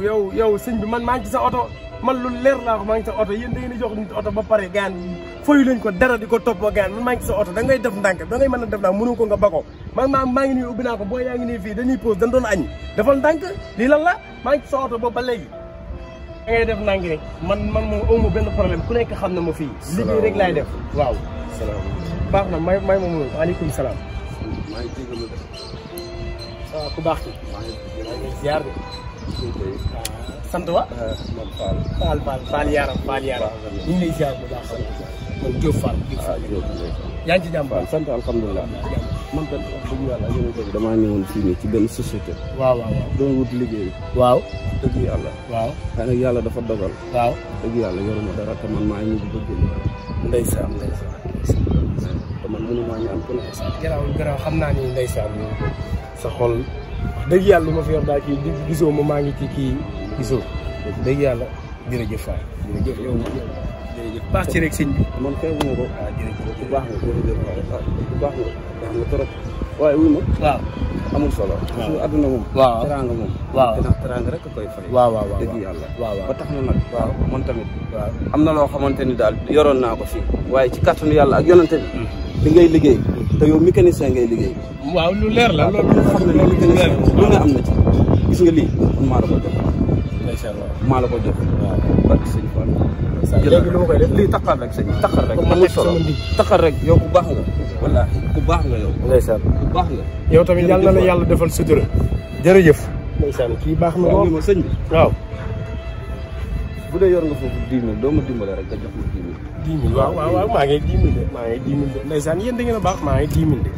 yow yow sëñ bi man maa ngi ci sa oto man lu leer laa ko maa ngi ci sa oto yéen da ngeen di jox nit oto ba pare gaan fayu leen ko dara di ko toppoo gaan man maa ngi ci sa oto da ngay def ndànk da ngay mën a def ndànk mënu ko nga bako man maa maa ngi nii ubbi naa ko boo yaa ngi nii fii dañuy pause dañ doon añ defal ndànk lii lan la maa ngi ci sa oto boobu ba léegi da ngay def ndànk rek man man moom amu benn problème ku nekk xam na ma fii liggéey rek laay def waaw salaamaaleykum. baax na may may moom aleykum salaam maa ngi jégalu de. waaw ku baax ki maa ngi jégalu. ziar bi kii tey. sant wa man Fall. Fall Fall Fall yaram Fall yaram ñu ngi lay ziar bu baax man Diop Fall Diop ah Fall Diop ndeysaan. yaa ngi ci jàmm waaw sant alhamdulilah. man kat wax dëgg yàlla yéen a ngi damaa ñëwoon fii nii ci benn société. waaw waaw doon wut liggéey. waaw dëgg yàlla. waaw waaye nag yàlla dafa dogal. waaw dëgg yàlla yoruma dara te man maa ngi ñibbi bëgg ndeysaan ndeysaan te man mënumaa ñaan ku ne. garaaw garaaw xam naa ni ndeysaan sa xol wax dëgg yàlla lu ma fi yor daal kii di gisoo ma maa ngi ci kii gisoo dëgg yàlla jërëjëf Fall jërëjëf yow jërëjëf baax ci rek sëñ bi man xeebuma ko. waaw jërëjëf bu baax nga jërëjëf waay bu baax nga baax nga trop. waaye wuy ma waaw amul solo. parce que adduna moom. waaw teraanga moom. waaw teraanga teraanga rek a koy fay. waaw waaw waaw dëgg yàlla. waaw waaw ba tax na nag. waaw man tamit. waaw am na loo xamante ni daal yoroon naa ko fii. waaye ci kàttanu yàlla ak yonante bi. li ngay liggéey. te yow mécanicien ngay liggéey. waaw lu leer la waaw loolu te xam ne ne mécanicien lu ne am na ci. gis nga lii man maa la ko jox. ndeysaan waaw maa la ko jox. waaw barke sëñ Fall. léegi lu ma koy def lii taxal rek sëñ taxal rek. Comme ma amul nekk solo sama ndig. taxal rek yow ku baax nga. wallaahi ku baax nga yow. ndeysaan ku baax nga. yow tamit yàlla na la yàlla defal sutura jërëjëf ndeysaan kii baax na waaw lool ma sëñ bi. waaw bu dee yor nga foofu dix mille doo ma dimbale rek nga jox ma dix mille. dix mille waaw waaw waaw maa ngi dix mille de maa ngi dix mille de ndeysaan yéen da ngeen a baax maa ngi dix mille de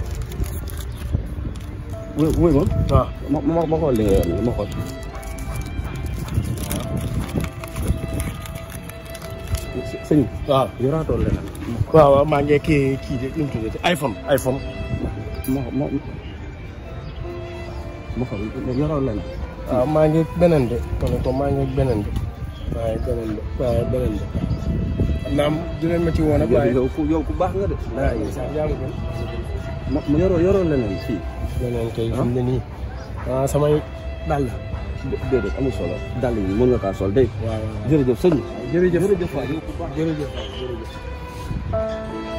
wóy wóy ma. waaw ma ma ma xool li nga yor nii ma xool. sëñ bi. waaw yoraatoo leneen. waaw waaw maa ngi kii kii de nu mu tuddati iPhone iPhone ma ma ma xool yoroo leneen. waaw maa ngi beneen de kon ko maa ngi beneen de waaye beneen de waaye beneen de naam dinañ ma ci woon ak waaye yow ku yow ku baax nga de. waaw ndeysaan yaa ngi gën ma ma yoroo yoroo leneen fii. beneen kay fi mu ne nii ah samay dàll dé déedéet amul solo. dàll yi mën nga kaa sol dégg waaw waaw jërëjëf sëñ bi. jërëjëf jërëjëf waay yow ku baax. jërëjëf waay jërëjëf